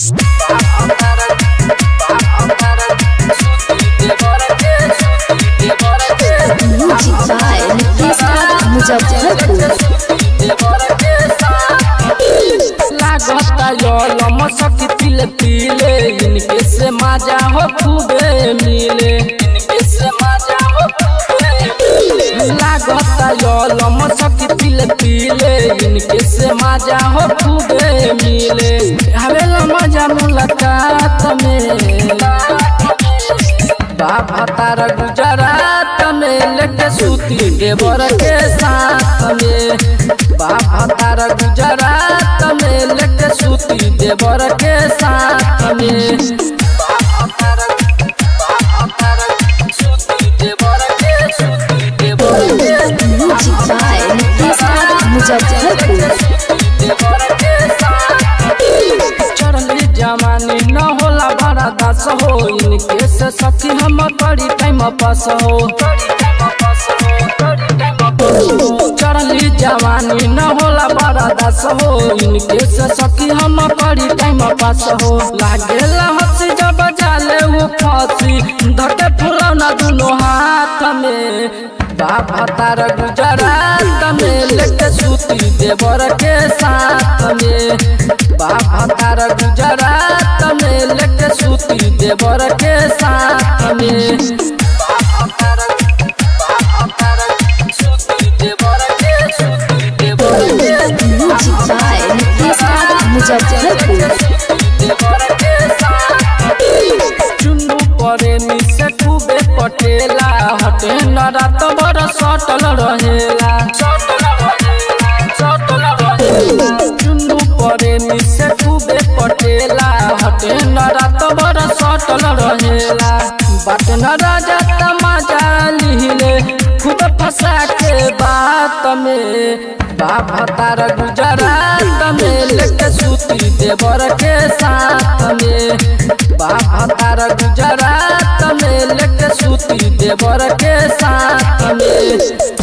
Music by Nifisa Muzaffarpur. लागता यलम सखी तिल तिले इनके से मजा हो खूबे मिले इनके से मजा हो खूबे मिले लागता यलम सखी तिल तिले इनके से मजा हो खूबे मिले हवेला मजा मुलाकात में बाबा तारा गुजरात में लेके सूती देवर के साथ में बाबा तारा गुजरात में लेके सूती देवर के साथ में बाबा तारा बाबा तारा सूती देवर के सूती देवर के Music by Nifisa Muzaffarpur. चढ़ली जवानी न होला बड़ा दास हो इनके से सखी हम बड़ी टाइम पास हो चढ़ली जवानी न होला बड़ा दास हो इनके से सखी हम बड़ी टाइम पास हो लागेला हंसी जब जाले वो फांसी धके फुलौना दुनो हाथ में बाबा तारा गुजरात में लेके सूती देवर के साथ में बाबा तारा गुजरात में लेके सूती देवर के साथ में बाबा तारा बाबा तारा सूती देवर के सूती देवर के Music by Nifisa Muzaffarpur. Chunnu परे निसे खूबे पटेला हटे न रात भर सटल रहेला चुन्नू परे निसे खूबे पटेला हटे न रात भर सटल रहेला बाट न राजा तमाजा लिहिले खुद फंसा के बात में बाबा तारा गुजरात में लेके सूती देवर के साथ में बाबा तारा गुजरात में लेके सूती देवर के साथ में